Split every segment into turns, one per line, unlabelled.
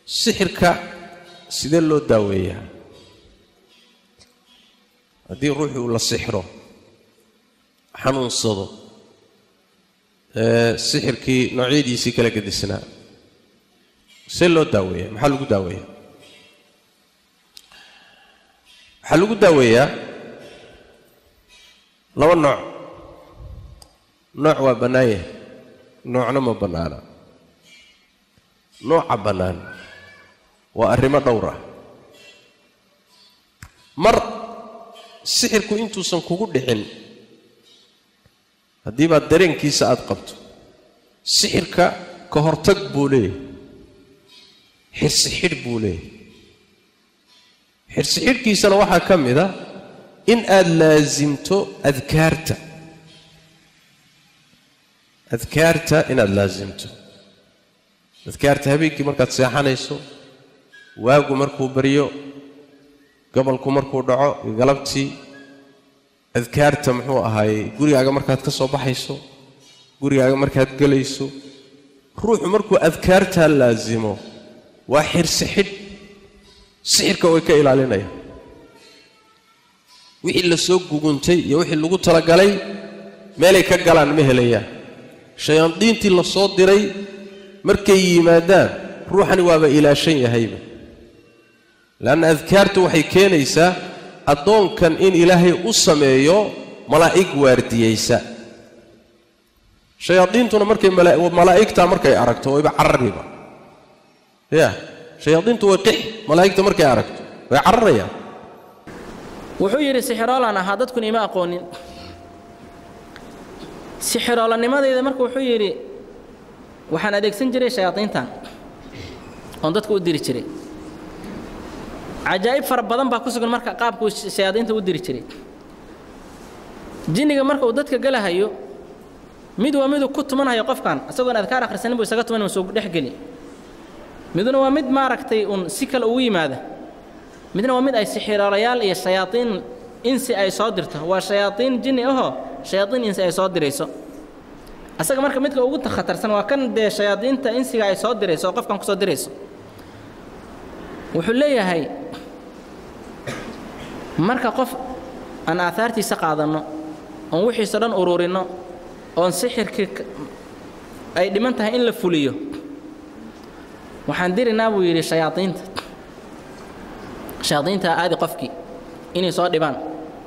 sixirka sidee loo daaweeyaa haddii ruuxii uu la sixiro xanuunsado ee sixirkii noocyadiisii kala gedisnaa see loo daaweeyaa maxaa lagu daaweeyaa waxaa lagu daaweeyaa laba nooc nooc waa bannaan yahay noocna ma bannaana nooca bannaan waa arrimo dhowr ah mar sixirku intuusan kugu dhixin haddii baad dareenkiisa aad qabto sixirka ka hortag buu leeyahay xirsi xidh buu leeyahay xirsi xidhkiisana waxaa ka mid a in aad laasimto adkaarta adkaarta inaad laasimto adkaarta habeenkii markaad seexanayso waagu markuu baryo gobolku markuu dhaco galabtii adkaarta muxuu ahaayey gurigaaga markaad ka soo baxayso gurigaaga markaad gelayso ruuxu markuu adkaartaa laasimo waa xirsi xidh sixirka way ka ilaalinayaan wixii la soo guguntay iyo wixii lagu talagalay meelay ka galaan ma helayaan shayaadiintii la soo diray markay yimaadaan ruuxani waaba ilaashan yahayba leanna adkaartu waxay keenaysaa addoonkan in ilaahay u sameeyo malaa'ig waardiyeysa shayaadiintuna markay malaa'igtaa markay aragto wayba carariba ya shayaadiintu way qixi malaa'igta markay aragto way cararayaan
wuxuu yidhi sixiroolaan ahaa dadkuna ima aqoonin sixiroolanimadeyda marka wuxuu yidhi waxaan adeegsan jiray shayaadiintan oon dadka u diri jiray cajaa'ib fara badan baa ku sugan marka qaabkuu shayaadiinta u diri jiray jinniga marka uu dadka galahayo mid waa miduu ku tumanhayo qofkan isagoon adkaar akhrisanin buu isaga tuman uu soo dhexgeli miduna waa mid maaragtay uun si kale ugu yimaada midna waa mid ay sixiroolayaal iyo shayaadiin insi ay soo dirto waa shayaadiin jinni ahoo shayaadiin insi ay soo dirayso asaga marka midka ugu khatarsan waa kan dee shayaadiinta insiga ay soo dirayso oo qofkan kusoo dirayso wuxuu leeyahay marka qof aan aahaartiisa qaadanno oon wixiiso dhan ururinno oon sixirkii ay dhiman tahay in la fuliyo waxaan dirinaa buu yidhi shayaadiinta shayaadiintaa aadi qofkii inay soo dhibaan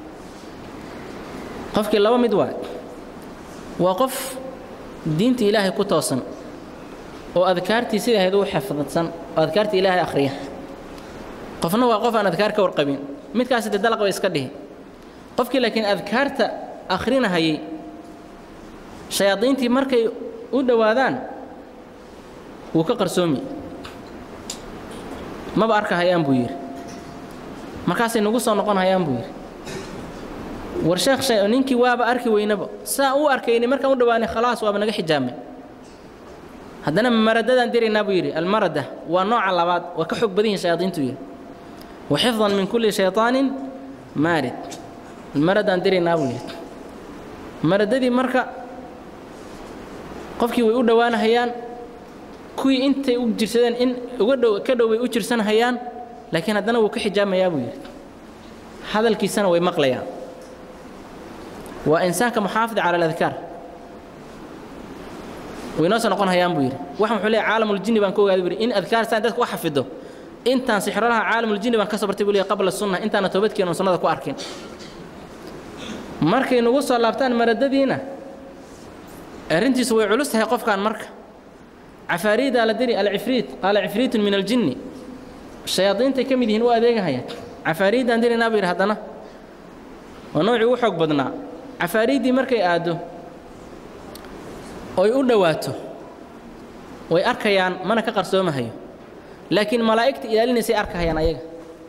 qofkii laba mid waay waa qof diinta ilaahay ku toosan oo adkaartii sida ahayd u xafdadsan oo adkaartii ilaahay akhriya qofna waa qof aan adkaar ka warqabin midkaasi dee dalaq bay iska dhihi qofkii laakiin adkaarta akhrinahayay shayaadiintii markay u dhowaadaan wuu ka qarsoomi maba arkahayaan buu yidhi markaasay nagu soo noqon hayaan buu yidhi war sheekh shay ninkii waaba arki weynaba saa u arkayni markaan u dhowaanay khalaas waaba naga xijaamay haddana maradadaan diraynaa buu yidhi almarada waa nooca labaad waa ka xoog badan yihin shayaadiintu yidhi wa xifdan min kulli shayطaanin maarid maradaan diraynaa buu yidhi maradadii marka qofkii way u dhowaanahayaan kuwii intay u jirsadeen in uga dhow ka dhow bay u jirsanhayaan laakiin haddana wuu ka xijaamayaa buu yidhi hadalkiisana way maqlayaan waa insaanka muxaafid cala aladkaar waynoo soo noqon hayaan buu yidhi waxaan wuxuu leeyahy caalamuljinni baan ka ogaaday buu yidhi in adkaar saan dadka u xafido intaan sixrolaha caalamuljinni baan ka soo bartay buu leeyahy qabla sunna intaana toobadkeenu sunnada ku arkin markay nagu soo laabtaan maradadiina arrintiisu way culus tahay qofkan marka cafaariidaa la diri alcifriit qaala cifriitun min aljinni shayaadiintay ka mid yihiin u adeegahayaan cafaariiddaan diraynaa buu yidhi haddana waa noocii ugu xoog badnaa cafaariiddii markay aaddo oy u dhowaato way arkayaan mana ka qarsoomahayo laakiin malaa'igta ilaalinaysay arkahayaan ayaga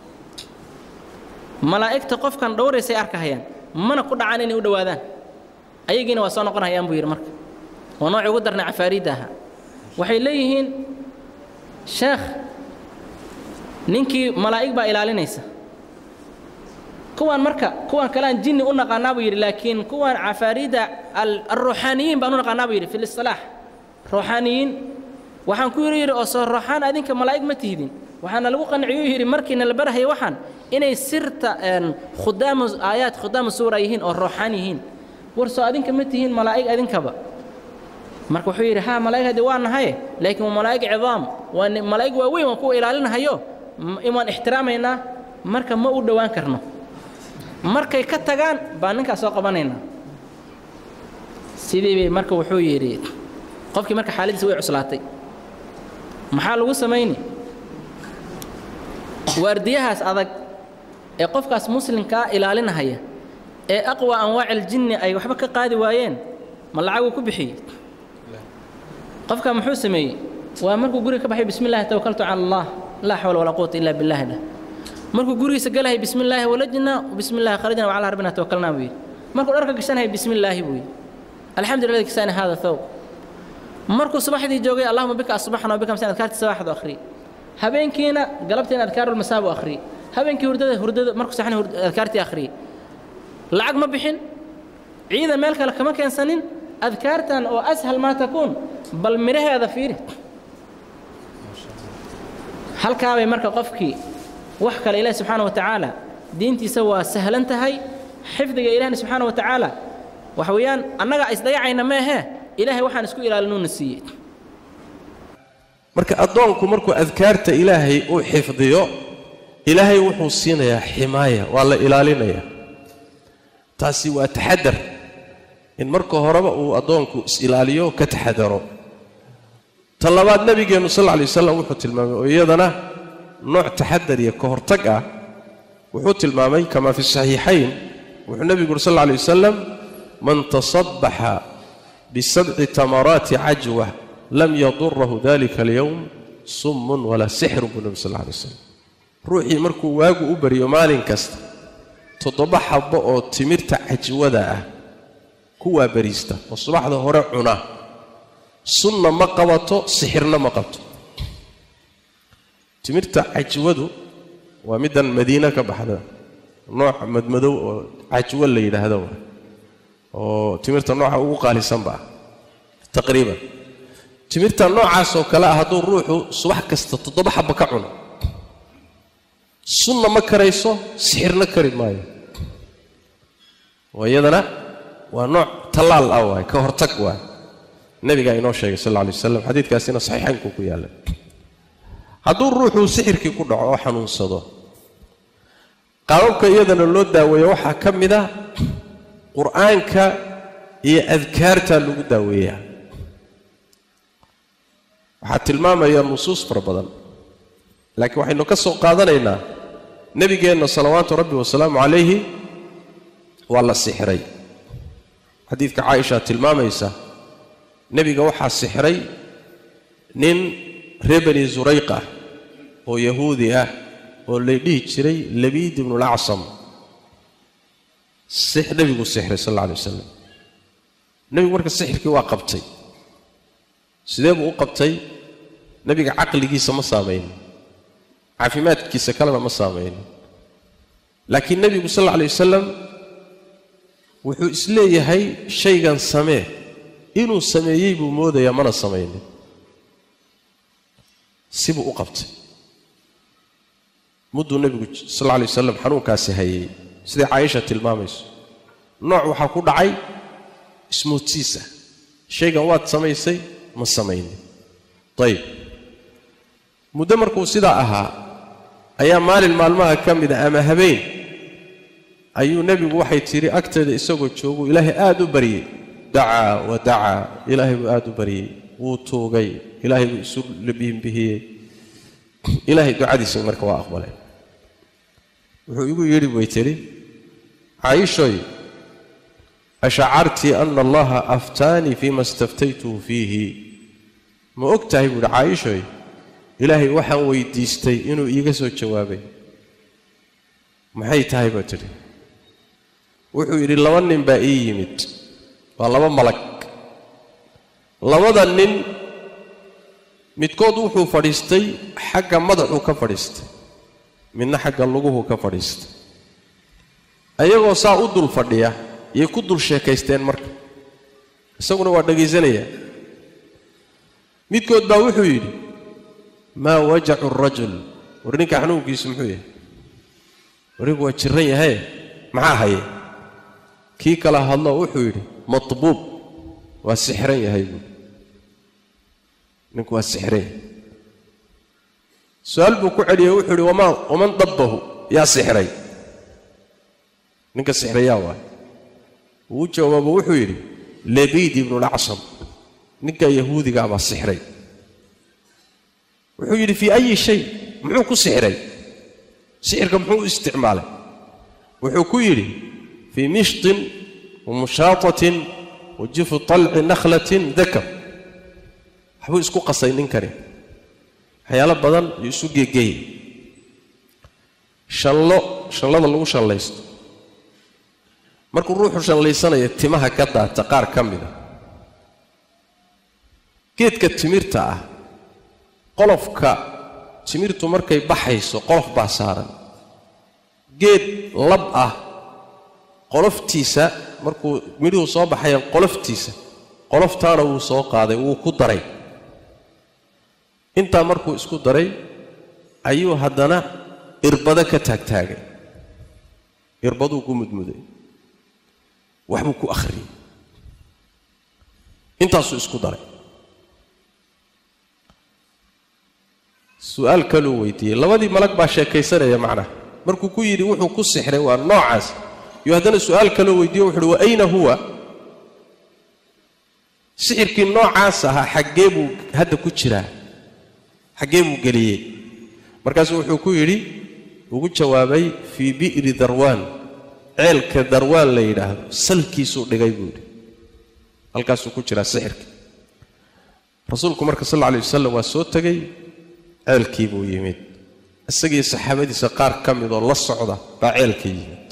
malaa'igta qofkan dhowraysay arkahayaan mana ku dhacaan inay u dhowaadaan ayagiina waa soo noqon hayaan buu yidhi marka waa noocii ugu darnay cafaariidda ahaa waxay leeyihiin sheekh ninkii malaa'ig baa ilaalinaysa kuwaan marka kuwaan kalean jinni u naqaanaa buu yidhi laakiin kuwaan cafaariidda alruuxaaniyiin baan u naqaanaa buu yidhi fi listilaax ruuxaaniyiin waxaan ku yidhi yidhi oo soo rooxaan adinka malaa'ig ma tihdin waxaana lagu qanciyuu yidhi markiina la barahaya waxaan inay sirta khudaamu aayaad khudaamu suura yihiin oo rooxaan yihiin war soo adinka ma tihiin malaa'ig adinkaba marka wuxuu yidhi haa malaa'ig haddii waa nahaye laakiin waa malaa'ig cidaam waa malaa'ig waaweyn waan kuwa ilaalinahayo waan ixtiraamaynaa marka ma u dhowaan karno markay ka tagaan baan ninkaas soo qabanaynaa sidii bay marka wuxuu yidhi qofkii marka xaaladiisa way cuslaatay maxaa lagu samayni waardiyahaas adag ee qofkaas muslimkaa ilaalinahaya ee aqwa anwaaci aljinni ay waxba ka qaadi waayeen ma lacaguu ku bixiyey qofkaa muxuu sameeyey waa markuu guriga ka baxay bismi llahi tawakaltu cala allah laa xawla walaa quwata illa billahi dhah markuu gurigiisa galahay bismi illaahi walajna bismi illahi kharajna wacalaa rabbina tawakalnaa buu yidhi markuu dharka gashanaya bismi illaahi buu yidhi alxamdu lillah kisaani hada thawb markuu subaxdii joogay allahuma bika asbaxna wabika amsan adkaartii sabaxdu akhriyey habeenkiina galabtiina adkaarulmasaa buu akhriyey habeenkii hurdada hurdada markuu saxan adkaartii akhriyey lacag ma bixin ciidan meel kale kama keensanin adkaartan oo ashal maa takuun bal midhaheeda fiiri halkaabay marka qofkii wax kale ilaahi subxaana wa tacaala diintiisa waa sahlan tahay xifdiga ilahna subxaana wa tacaala waxa weeyaan annaga isdayacayna meehee ilaahay waxaan isku ilaalinuna siiyey
marka addoonku markuu adkaarta ilaahay uu xifdiyo ilaahay wuxuu siinayaa ximaaya waa la ilaalinayaa taasi waa taxadar in marka horeba uu addoonku is-ilaaliyo ka taxadaro ta labaad nebigeennu sal lla alay wasalam wuxuu tilmaamay oo iyadana nooc taxadar iyo ka hortag ah wuxuu tilmaamay kama fi saxiixayn wuxuu nebigu uri sal alla alay wasalam man tasabbaxa bisabci tamaraati cajwa lam yadurahu dalika alyowm summun walaa sixrun buu nebi sal alla alay wasalam ruuxii markuu waagu u baryo maalin kasta toddoba xabbo oo timirta cajwada ah kuwaa bariista oo subaxda hore cuna sunna ma qabato sixirna ma qabto timirta cajwadu waa middan madiine ka baxda nooc madmadow oo cajwo la yidhaahdo oo timirta nooca ugu qaalisanba ah taqriiban timirta noocaasoo kale ah hadduu ruuxu subax kasta toddoba xabba ka cuno sunna ma karayso sixirna kari maayo oo iyadana waa nooc tallaal ah waay ka hortag waay nebigaa inoo sheegay sal alla alay wasalam xadiidkaasina saxiixaynkuu ku yaallay hadduu ruuxuu sixirkii ku dhaco oo xanuunsado qaababka iyadana loo daaweeyo waxaa ka mid ah qur'aanka iyo adkaartaa lagu daaweeyaa waxaa tilmaamaya nusuus fara badan laakiin waxaynu ka soo qaadanaynaa nebigeenna salawaatu rabbi wasalaamu calayhi waa la sixray xadiidka caaisha tilmaamaysa nebiga waxaa sixray nin reer bani surayq ah oo yahuudi ah oo lay dhihi jiray labiid ibnulacsom nebiguu sixray sal alla alay wasalam nebigu marka sixirkii waa qabtay sidee buu u qabtay nebiga caqligiisa ma saamaynin caafimaadkiisa kalena ma saamaynin laakiin nebigu sal alla alay wasalam wuxuu isleeyahay shaygan samee inuu sameeyey buu moodayaa mana samaynin sibuu u qabtay mudduu nebigu sal alla alay wasalam xanuunkaasi hayay siday caaisha tilmaamayso nooc waxaa ku dhacay ismoodsiisa shaygan waad samaysay ma samaynin ayib muddo markuu sidaa ahaa ayaa maalin maalmaha ka mida ama habeen ayuu nebigu waxay tidhi agteeda isagoo jooguu ilaahay aad u baryey dacaa wa dacaa ilaahay buu aad u baryey wuu tuugay ilaahay buu isu bihinbihiyey ilaahay ducadiisii marka waa aqbalay wuxuu igu yidhi way tidhi caayishoy ashacartii ana allaha aftaanii fiima istaftaytuhu fiihi ma og tahay buuhi caayishoy ilaahay waxaan weydiistay inuu iiga soo jawaabay maxay tahay baa tidhi wuxuu yidhi laba nin baa ii yimid waa laba malag labada nin midkood wuxuu fadhiistay xagga madaxuu ka fadhiistay midna xagga luguhu ka fadhiistay ayagoo saa u dul fadhiya yay ku dul sheekaysteen marka isaguna waa dhegaysanaya midkood baa wuxuu yidhi maa wajacu rajul war ninka xanuunkiisu muxuu yahay warinku waa jiran yahaye maxaa haye kii kala hadloo wuxuu yidhi matbuub waa sixran yahay buui ninku waa sixran yahay su-aal buu ku celiyey wuxuu yidhi wamaa waman dabbahu yaa sixray ninka sixrayaa waay wuu jawaabo wuxuu yidhi labiid ibnulacsham ninka yahuudigaa baa sixray wuxuu yidhi fii ayi shay muxuu ku sixray sixirka muxuu u isticmaalay wuxuu ku yidhi fii mishtin wa mushaatatin wa jifu talci nakhlatin dakar waxbuu isku qasay ninkani waxyaalo badan iyo isu geegeeyey shallo shallada lagu shallaysto markuu ruuxu shallaysanaya timaha ka daata qaar ka mida geedka timirta ah qolofka timirtu markay baxayso qolof baa saaran geed lab ah qoloftiisa markuu midhuhu soo baxayaan qoloftiisa qoloftaana wuu soo qaaday wuu ku daray intaa markuu isku daray ayuu haddana irbado ka taagtaagay irbaduu ku mudmuday waxbuu ku akhriyey intaasuu isku daray su-aal kaluu weydiiyey labadii malag baa sheekaysanaya macnaha markuu ku yidhi wuxuu ku sixray waa noocaas iyo haddana su-aal kaloo weydiiyo wuxu uhi wa ayna huwa sixirkii noocaas ahaa xaggee buu hadda ku jiraa xaggee buu geliyey markaasuu wuxuu ku yidhi ugu jawaabay fii bi'ri darwaan ceelka darwaan la yidhaahdo salkiisuu dhigay buu yidhi halkaasuu ku jiraa sixirka rasuulku marka sal alla alay wasalam waa soo tegey ceelkii buu yimid isagii saxaabadiisa qaar ka midoo la socda baa ceelka yimid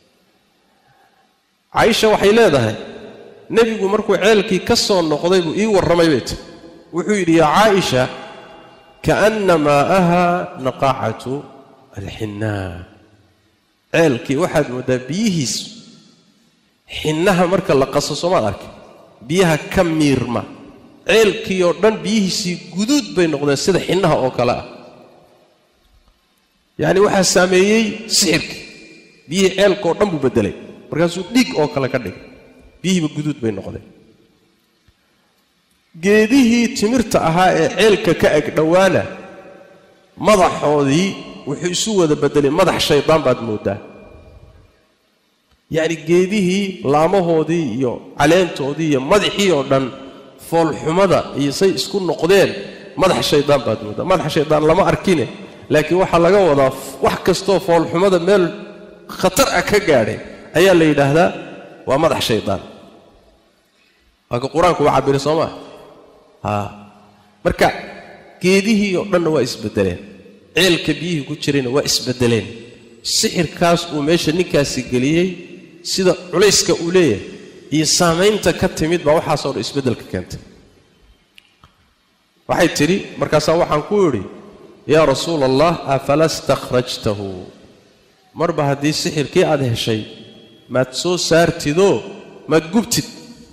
caaisha waxay leedahay nebigu markuu ceelkii ka soo noqday buu ii warramay bay tiri wuxuu yidhi yaa caaisha kaanna maa'aha naqaacatu alxinnaa ceelkii waxaad mooddaa biyihiisu xinnaha marka la qaso soomaad arkay biyaha ka miirma ceelkii oo dhan biyihiisii guduud bay noqdeen sida xinnaha oo kale ah yacni waxaa saameeyey sixirkii biyihii ceelka oo dhan buu beddelay markaasuu dhiig oo kale ka dhigay biyihiiba guduud bay noqdeen geedihii timirta ahaa ee ceelka ka eg dhowaana madaxoodii wuxuu isu wada beddelay madax shaydaan baad mooddaa yacni geedihii laamahoodii iyo caleentoodii iyo madaxii oo dhan foolxumada iyo say isku noqdeen madax shaydaan baad mooddaa madax shaydaan lama arkine laakiin waxaa laga wadaa wax kastoo foolxumada meel khatar ah ka gaadhay ayaa la yidhaahdaa waa madax shaydaan waa ka qur-aanku waa cabiri soo maa haa marka geedihii oo dhanna waa isbeddeleen ceelka biyihii ku jirayna waa isbeddeleen sixirkaas uu meesha ninkaasi geliyey sida culayska uu leeyahay iyo saamaynta ka timid baa waxaasoo dhan isbeddelka keentay waxay tidhi markaasaa waxaan ku idhi yaa rasuula allah afala stakhrajtahu marba haddii sixirkii aad heshay maad soo saartidoo maad gubtid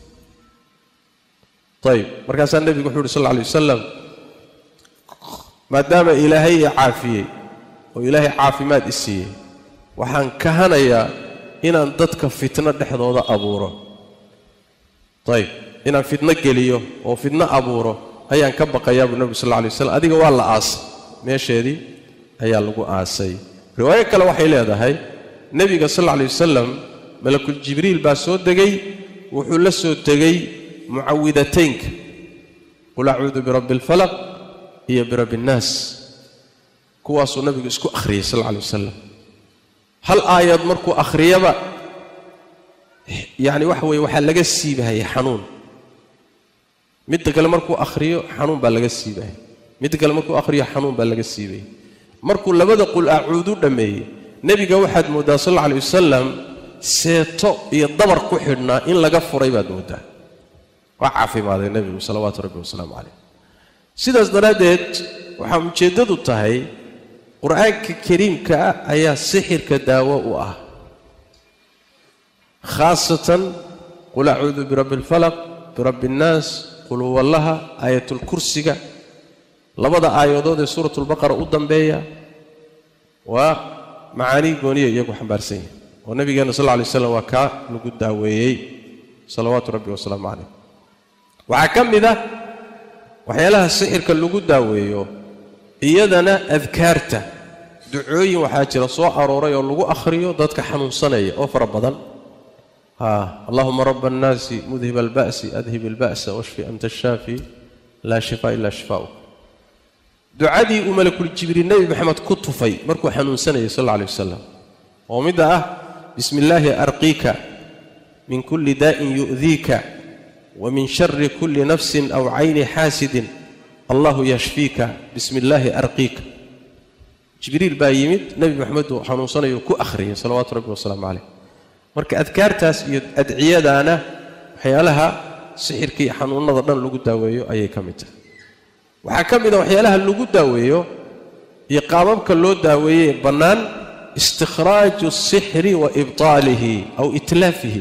ayib markaasaa nebigu wuxu uhi sal lla alay wasalam maadaama ilaahay i caafiyey oo ilaahay caafimaad i siiyey waxaan kahanayaa inaan dadka fitno dhexdooda abuuro ayib inaan fitno geliyo oo fitno abuuro ayaan ka baqayaa buu nebigu sal lla alay waslam adiga waa la aasay meesheedii ayaa lagu aasay riwaayo kale waxay leedahay nebiga sal alla alay wasalam malakul jibriil baa soo degay wuxuu la soo tegey mucawidataynka qul acuudu birabbi alfalaq iyo birabbi innaas kuwaasuu nabigu isku akhriyey sal alla alay wasalam hal aayad markuu akhriyaba yacni waxa weeye waxaa laga siibahaya xanuun midda kale markuu akhriyo xanuun baa laga siibahaya midda kale markuu akhriyo xanuun baa laga siibaya markuu labada qul acuudu dhammeeyey nebiga waxaad mooddaa sal alla alay wasalam seeto iyo dabar ku xidhnaa in laga furay baad mooddaa waa caafimaaday nebigu salawaatu rabbi wasalaamu calayh sidaas daraaddeed waxaa ujeeddadu tahay qur-aanka kariimka ah ayaa sixirka daawo u ah khaasatan qul acuudu birabbi alfalaq birabbi innaas qulhuwallaha aayatulkursiga labada aayadood ee suuratulbaqara u dambeeya waa macaanii gooniya iyagu xambaarsan yahay oo nabigeenna sal lla lay slam waa kaa lagu daaweeyey salawaatu rabbi wasalaamu calayh waxaa ka mid ah waxyaalaha sixirka lagu daaweeyo iyadana adkaarta ducooyin waxaa jira soo arooray oo lagu akhriyo dadka xanuunsanaya oo fara badan allahuma raba annaasi mudhib alba'si adhib alba'sa washfi anta shaafi laa shifaa ila shifaa'uk ducadii uu malakuljibriil nebi maxamed ku tufay markuu xanuunsanayay sal alla alay wasalam oo midda ah bismi illaahi arqiika min kulli daa'in yu'diika wa min shari kulli nafsin aw cayni xaasidin allahu yashfiika bismi illaahi arqiika jibriil baa yimid nebi maxamed uu xanuunsanayo ku akhriyay salawaatu rabbi wasalaamu calayh marka adkaartaas iyo adciyadaana waxyaalaha sixirka iyo xanuunnada dhan lagu daaweeyo ayay ka mid tahay waxaa ka mid a waxyaalaha lagu daaweeyo iyo qaababka loo daaweeyey bannaan istikhraaju asixri wa ibtaalihi aw itlaafihi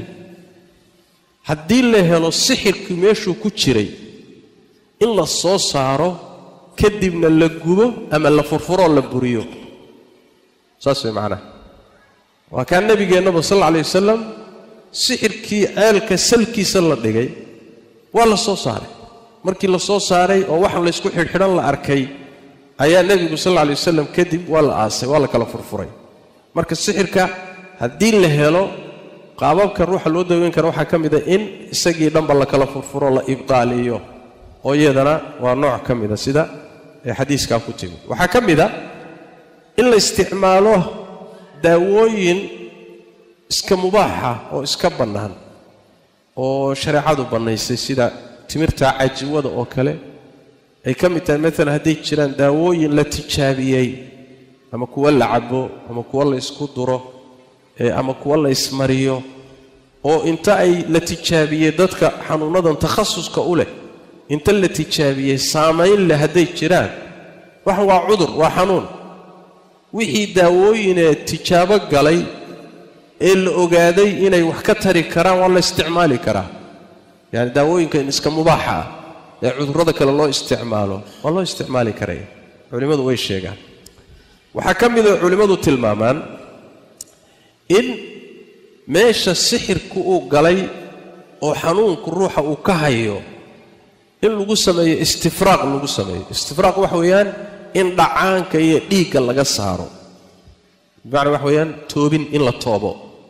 haddii la helo sixirkii meeshuu ku jiray in la soo saaro kadibna la gubo ama la furfuroo la buriyo saas way macnaha waa kaa nebigeennaba sal alla alay wasalam sixirkii ceelka salkiisa la dhigay waa la soo saaray markii la soo saaray oo wax laysku xidhxidhan la arkay ayaa nebigu sal alla alay wasalam kadib waa la aasay waa la kala furfuray marka sixirka haddii la helo qaababka ruuxa loo daweyn kara waxaa ka mid a in isagii dhanba la kala furfuro la ibdaaliyo oo iyadana waa nooc ka mida sida ee xadiiskaa ku timi waxaa ka mid a in la isticmaalo daawooyin iska mubaaxa oo iska bannaan oo shareecadu bannaysay sida timirta cajiwada oo kale ay ka mid tahay maalan hadday jiraan daawooyin la tijaabiyey ama kuwa la cabo ama kuwa la isku duro ama kuwa la ismariyo oo inta ay la tijaabiyey dadka xanuunnadan takhasuska u leh inta la tijaabiyey saamayn leh hadday jiraan waxan waa cudur waa xanuun wixii daawooyinee tijaabo galay ee la ogaaday inay wax ka tari karaan waa la isticmaali karaa yaani daawooyinkan iska mubaaxa ah ee cudurrada kale loo isticmaalo waa loo isticmaali karaya culimmadu way sheegaan waxaa ka mida culimmadu tilmaamaan in meesha sixirku uu galay oo xanuunku ruuxa uu ka hayo in lagu sameeyo istifraaq lagu sameeyo istifraaq waxa weeyaan in dhacaanka iyo dhiigga laga saaro bimacnaa waxa weeyaan toobin in la toobo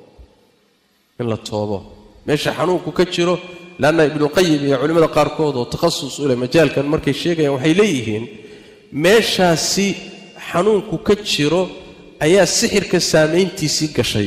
in la toobo meesha xanuunku ka jiro leanna ibnuqayim iyo culimmada qaarkood oo takhasus u leh majaalkan markay sheegayaan waxay leeyihiin meeshaasi xanuunku ka jiro ayaa sixirka saamayntiisii gashay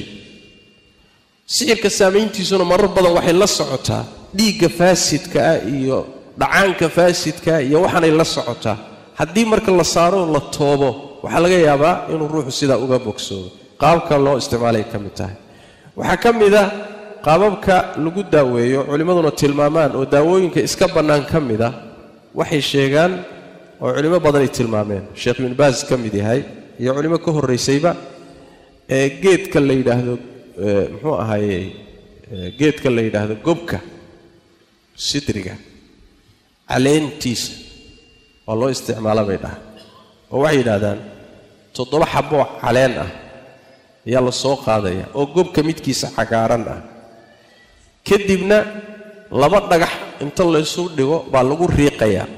sixirka saamayntiisuna marar badan waxay la socotaa dhiigga faasidka ah iyo dhacaanka faasidka iyo waxaanay la socotaa haddii marka la saaro la toobo waxaa laga yaabaa inuu ruuxu sidaa uga bogsoodo qaabka loo isticmaalay ka mid tahay waxaa ka mid a qaababka lagu daaweeyo culimmaduna tilmaamaan oo daawooyinka iska bannaan ka mid a waxay sheegaan oo culimmo badanay tilmaameen sheekh ibnu baas ka mid yahay iyo culimo ka horraysayba ee geedka la yidhaahdo muxuu ahaaye geedka la yidhaahdo gobka sidriga caleentiisa waa loo isticmaala bay dhahaan oo waxay yidhaahdaan toddoba xaboo caleen ah ayaa la soo qaadaya oo gobka midkiisa cagaaran ah kadibna laba dhagax inta laysu dhigo baa lagu riiqayaa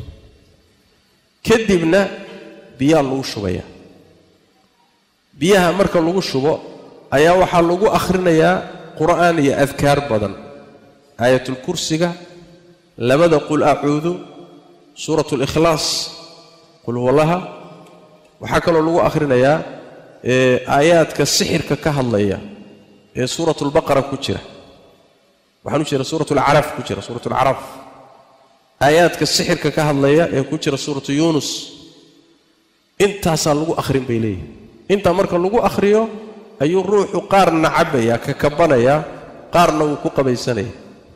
kadibna biyaa lagu shubaya biyaha marka lagu shubo ayaa waxaa lagu akhrinayaa qur'aan iyo adkaar badan aayatulkursiga labada qul acuudu suurat likhlaas qul huwallaha waxaa kaloo lagu akhrinayaa aayaadka sixirka ka hadlaya ee suurat lbaqara ku jira waxaan u jeeda suurat lcaraf ku jira suurat lcaraf aayaadka sixirka ka hadlaya ee ku jira suuratu yuunus intaasaa lagu akhrin bay leeyihin intaa marka lagu akhriyo ayuu ruuxu qaarna cabbaya ka kabanayaa qaarna wuu ku qabaysanaya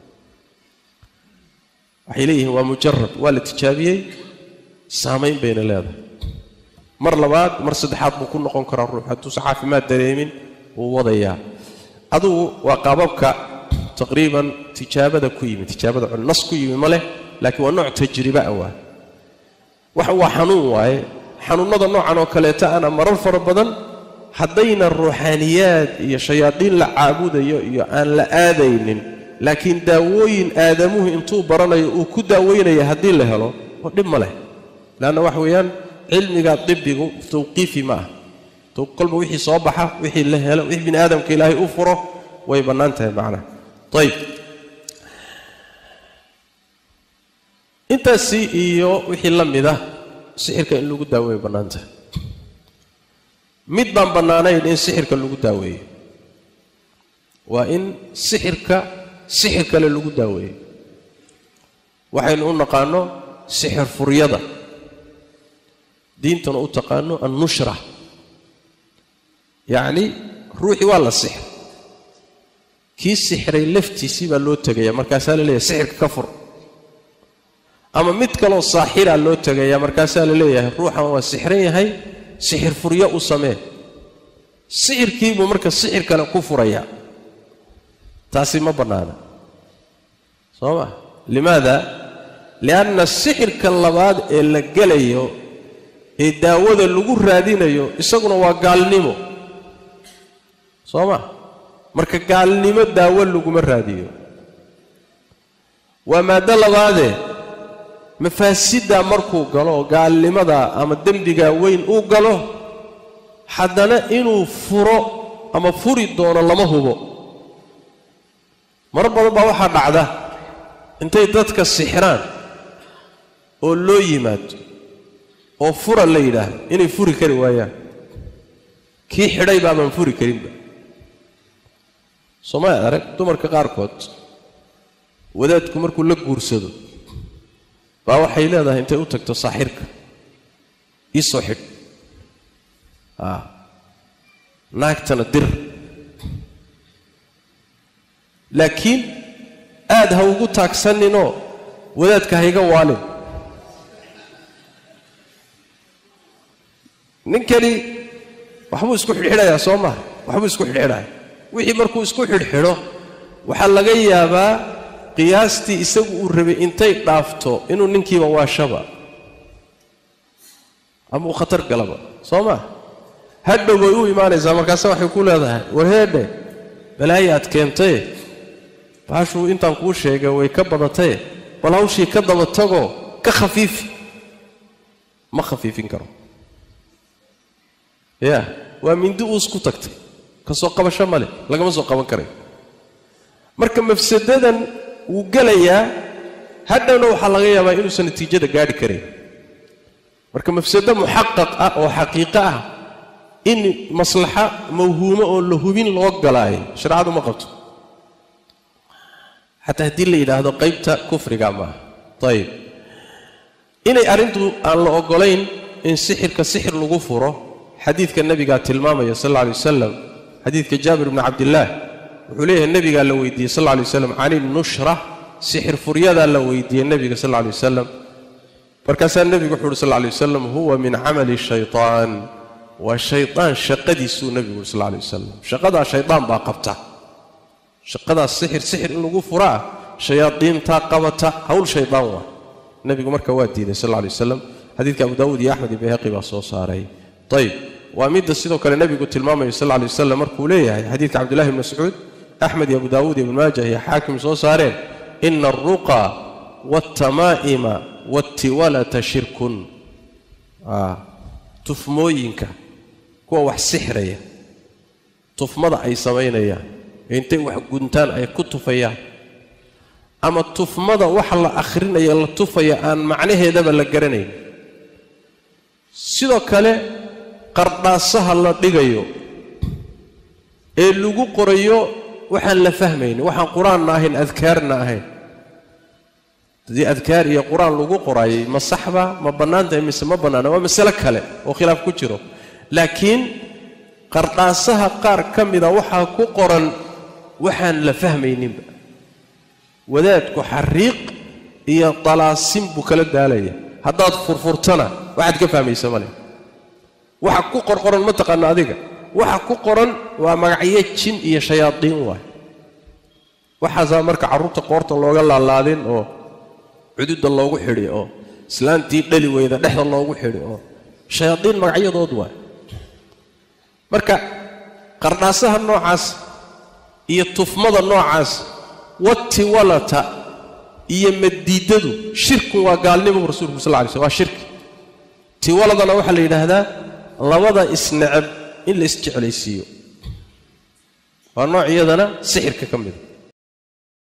waxay leeyihiin waa mujarab waa la tijaabiyey saamayn bayna leedahay mar labaad mar saddexaad buu ku noqon karaa ruux hadduusan caafimaad dareemin wuu wadayaa adugu waa qaababka taqriiban tijaabada ku yimid tijaabada nas ku yimid ma leh laakiin waa nooc tajriba ah waa wax waa xanuun waaye xanuunnada noocan oo kaleeta ana marar fara badan haddayna ruuxaaniyaad iyo shayaadiin la caabudayo iyo aan la aadaynin laakiin daawooyin aadamuhu intuu baranayo uu ku daaweynaya haddii la helo oo dhib ma leh leanna waxa weeyaan cilmiga dibigu tawqiifi ma ah kolba wixii soo baxa wixii la helo wixii bini aadamka ilaahay u furo way bannaan tahay macnaha ayib intaasi iyo wixii la mid ah sixirka in lagu daaweeyo bannaan tahay mid baan bannaanayn in sixirka lagu daaweeyo waa in sixirka sixir kale lagu daaweeyo waxaynu u naqaano sixir furyada diintana u taqaano annushra yacni ruuxii waa la sixir kii sixiray laftiisii baa loo tegaya markaasaa la leeyahay sixirka ka fur ama mid kaloo saaxiraa loo tegaya markaasaa la leeyahay ruuxan waa sixran yahay sixir furyo u samee sixirkiibuu marka sixir kale ku furayaa taasi ma bannaana soo ma limaada lianna sixirka labaad ee la gelayo ee daawada lagu raadinayo isaguna waa gaalnimo soo ma marka gaalnimo daawo laguma raadiyo waa maaddo labaadee mafaasiddaa markuu galo oo gaalnimadaa ama dembigaa weyn uu galo haddana inuu furo ama furi doono lama hubo mar badan baa waxaa dhacda intay dadka sixiraan oo loo yimaado oo fura la yidhaahdo inay furi kari waayaan kii xidhay baabaan furi karinba soomaalia arag dumarka qaarkood wadaadku markuu la guursado baa waxay leedahay intay u tagto saaxirka ii soo xidh a naagtana dir laakiin aad ha ugu taagsaninoo wadaadka ha iga waalin ninkani waxbuu isku xidhxidhayaa soo maha waxbuu isku xidhxidhaya wixii markuu isku xidhxidho waxaa laga yaabaa qiyaastii isagu uu rabay intay dhaafto inuu ninkiiba waashaba ama uu khatar galaba soo maa hadhow way u imaanaysaa markaase waxay ku leedahay warheedhe balaayaad keentaye baashuu intaan kuu sheegay way ka badataye bal hawshii ka daba tagoo ka khafiifi ma khafiifin karo ya waa mindi uus ku tagtay ka soo qabasho ma leh lagama soo qaban karayo marka mafsadadan wuu gelayaa hadhowna waxaa laga yaabaa inuusan natiijada gaadhi karayn marka mafsado muxaqaq ah oo xaqiiqo ah in maslaxa mawhuumo oo la hubin loo galaayo shareecadu ma qabto xataa haddii la yidhaahdo qaybta kufriga maaha ayib inay arrintu aan la oggolayn in sixirka sixir lagu furo xadiidka nebigaa tilmaamaya sal alla alay wasalam xadiidka jaabir bni cabdillaah wuxuu leeyahay nebigaa la weydiiyey sal alla lay waslam can ilnushra sixir furyadaa la weydiiyey nebiga sal alla lay wasalam markaasaa nebigu wuxu uhi sal alla lay wasalam huwa min camali shaytaan waa shaytaan shaqadiisuu nebigu uhi sal alla lay wasalam shaqadaa shaydaan baa qabta shaqadaas sixir sixir in lagu furaa shayaadiintaa qabata hawl shaydaan waa nebigu marka waa diiday sal alla lay wasalam xadiidka abu daawuud iyo axmed iyo bayhaqi baa soo saaray ayib waa midda sidoo kale nebigu tilmaamayo sal alla lay wasalam markuu leeyahay xadiidka cabdullahi bn mascuud axmed iyo abu daawuud iyo ibn maajah iyo xaakim soo saareen ina alruqa waaltamaa'ima waatiwalata shirkun tufmooyinka kuwa wax sixraya tufmada ay samaynayaan intay wax guntaan ay ku tufayaan ama tufmada waxa la akhrinaya la tufaya aan macnaheedaba la garanayn sidoo kale qardhaasaha la dhigayo ee lagu qorayo waxaan la fahmaynin waxaan qur-aanna ahayn adkaarna ahayn haddii adkaar iyo qur-aan lagu qoraayay ma saxba ma bannaan tahay mise ma bannaana waa masale kale oo khilaaf ku jiro laakiin qardhaasaha qaar ka mida waxaa ku qoran waxaan la fahmayninba wadaadku xariiq iyo dalaasin buu kala daalaya haddaad furfurtana waxaad ka fahmaysa male waxa ku qorqoran ma taqaano adiga waxa ku qoran waa magacyo jin iyo shayaadiin waay waxaasaa marka carruurta qoorta looga laalaadin oo cududda loogu xidhi oo islaantii dhali weyda dhexda loogu xidhi oo shayaadiin magacyadood waay marka qardhaasaha noocaas iyo tufmada noocaas watiwalata iyo madiidadu shirku waa gaalnimo rasuulku sal lay slm waa shirki tiwaladana waxaa la yidhaahdaa labada isneceb in la isjeclaysiiyo waa nooc iyadana sixirka ka mida